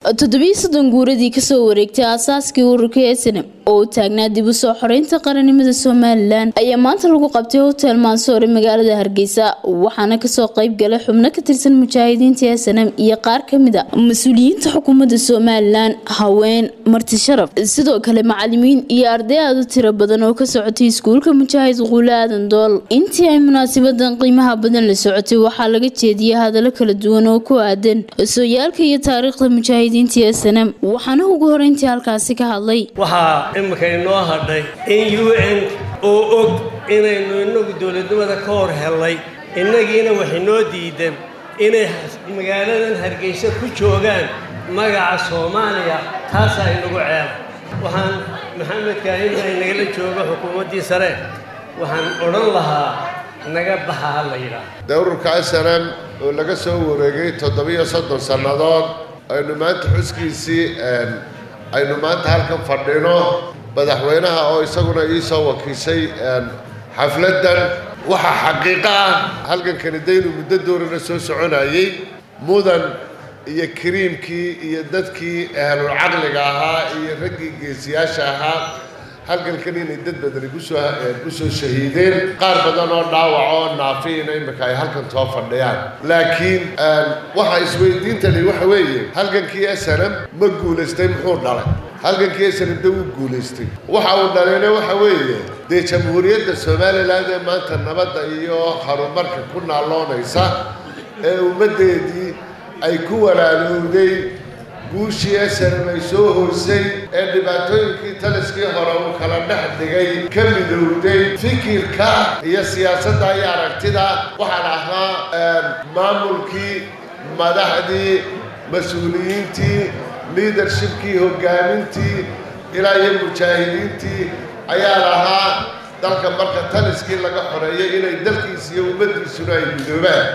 toddobiyi soddon guuradii kasoo wareegtay aasaaskii ururka esenam oo u taagnaa dib u soo xoreynta qarannimada somalilan ayaa maanta lagu qabtay hotel mansoore magaalada hargeysa waxaana kasoo qeyb galay xubno ka tirsan mujaahidiinta esenam iyo qaar kamid a mas-uuliyiinta xukuumadda somalilan haween marti sharaf sidoo kale macalimiin iyo arday aad u tiro badan oo ka socotay iskuulka mujaahid quule aadan dool intii ay munaasabadan qiimaha badan la socotay waxaa laga jeediyay hadallo kala duwan oo ku aadan sooyaalka iyo taariikhda mujaahidiinta esenam waxaana ugu horeyntii halkaasi ka hadlay waxaa imika inoo hadhay in u n oo og inaynu inagu dowladnimada ka hor hellay innagiina wax inoo diidan inay magaaladan hargeysa ku joogaan magaca soomaaliya taasaa inagu ceela waxaan maxamed kaahin ay nagala jooga xukuumaddii sare waxaan odhan lahaa naga baxa ha la yidhaah dowrarka snm oo laga soo wareegay toddobiyo soddon sannadood aynu maanta xuskiisii aynu maanta halkan fadhino madaxweynaha oo isaguna iisoo wakiishay xafladdan waxaa xaqiiqo ah halkankani daynu muddo doorana soo soconayey mudan iyo kariimkii iyo dadkii ahlul caqliga ahaa iyo raggii geesiyaasha ahaa halkankan inay dad badani kusoo kusoo shahiideen qaar badan oo dhaawac oo naafiina imika ay halkan soo fadhiyaan laakiin waxa isweydiintani waxa weeye halkankii snm ma guulaystay muxuu dhalay halkankii snm de wuu guulaystay waxa uu dhalayna waxa weeye dee jamhuuriyadda somalilan ee maanta nabadda iyo horumarka ku naaloonaysa ee ummaddeedii ay ku walaalowday guushii snm ay soo hoysay ee dhibaatooyinkii taliskii hore uu kala dhex dhigay ka midowday fikirka iyo siyaasadda iyo aragtida waxaan ahaa maamulkii madaxdii mas-uuliyiintii liadershipkii hoggaamintii ilaa iyo mujaahidiintii ayaa lahaa dalka marka taliskii laga xoreeyay inay dalkiisa iyo ummaddiisuna ay midoobaan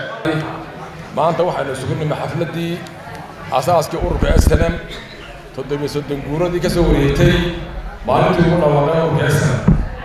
maanta waxaynu isugu nimi xafladdii asaaskii ururka snm toddobiyo soddon guuradii ka soo wareegtay maalintii ugu dhawaaqay ururka snm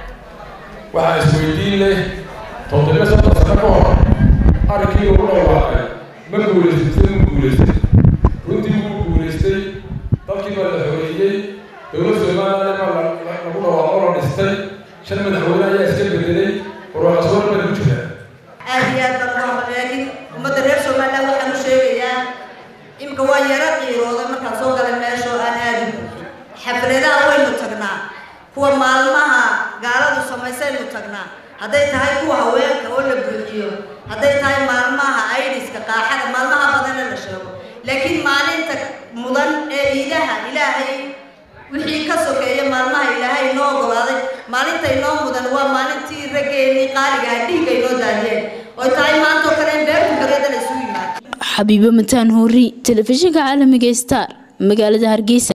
waxaa isweydiin leh toddobiyo soddon sano ka hor arrinkii ugu dhawaaqay ma guulaystay sida mu guulaystay runtii wuu guulaystay dalkii baa la xoreeyey dowlad somaliland baa lagu dhawaaqo la dhistay shan madaxweyne ayaa iska bedelay warwaaqaswar baa ku jira aad iyo aad baan uga laakiin ummadda reer somaliland waxaan u sheegayaa imika waa yaro qiirooda markaan soo galay meesha oo aan aadin xafladaha waynu tagnaa kuwa maalmaha gaaladu samaysaynu tagnaa hadday tahay kuwa haweenka oo la buuxiyo hadday tahay maalmaha aidiska qaaxada maalmaha badana la sheego laakiin maalinta mudan ee iidaha ilaahay wixii ka sokeeya maalmaha ilaahay inoo ogolaaday maalinta inoo mudan waa maalintii raggeenii qaaligaha dhiigga inoo daadiyeen oy tahay maantoo kale in beertu kareeda la isugu yimaado xabiibo mataan hoori telefishinka caalamiga star magaalada hargeysa